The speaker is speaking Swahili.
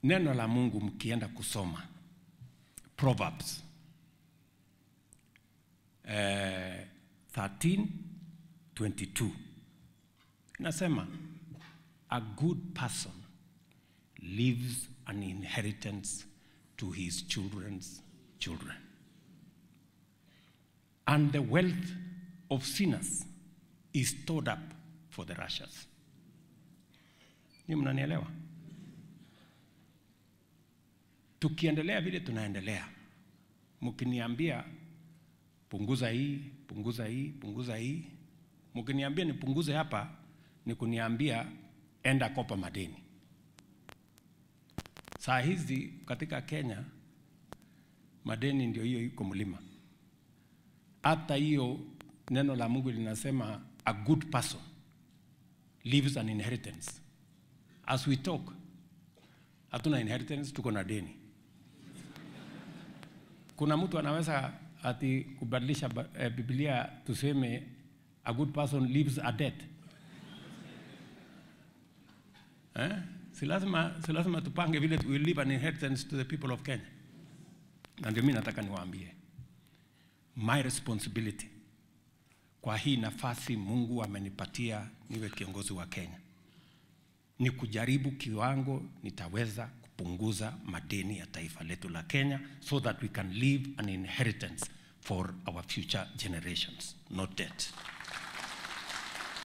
neno la Mungu mkienda kusoma Proverbs eh, 13:22 inasema a good person leaves an inheritance to his children's children and the wealth of sinners is stored up for the righteous. Ni mnanielewa? Tukiendelea vile tunaendelea, mkiniambia punguza hii, punguza hii, punguza hii, mkiniambia nipunguze hapa, ni kuniambia enda kopa madeni. Saa hizi katika Kenya madeni ndio hiyo iko mlima. Hata hiyo neno la Mungu linasema a good person leaves an inheritance. As we talk, hatuna inheritance, tuko na deni. Kuna mtu anaweza ati kubadilisha ba- eh, Biblia tuseme a good person leaves a debt. Eh? Si lazima, si lazima tupange vile we leave an inheritance to the people of Kenya. Na ndio mimi nataka niwaambie my responsibility kwa hii nafasi Mungu amenipatia niwe kiongozi wa Kenya ni kujaribu kiwango nitaweza kupunguza madeni ya taifa letu la Kenya so that we can leave an inheritance for our future generations, not debt.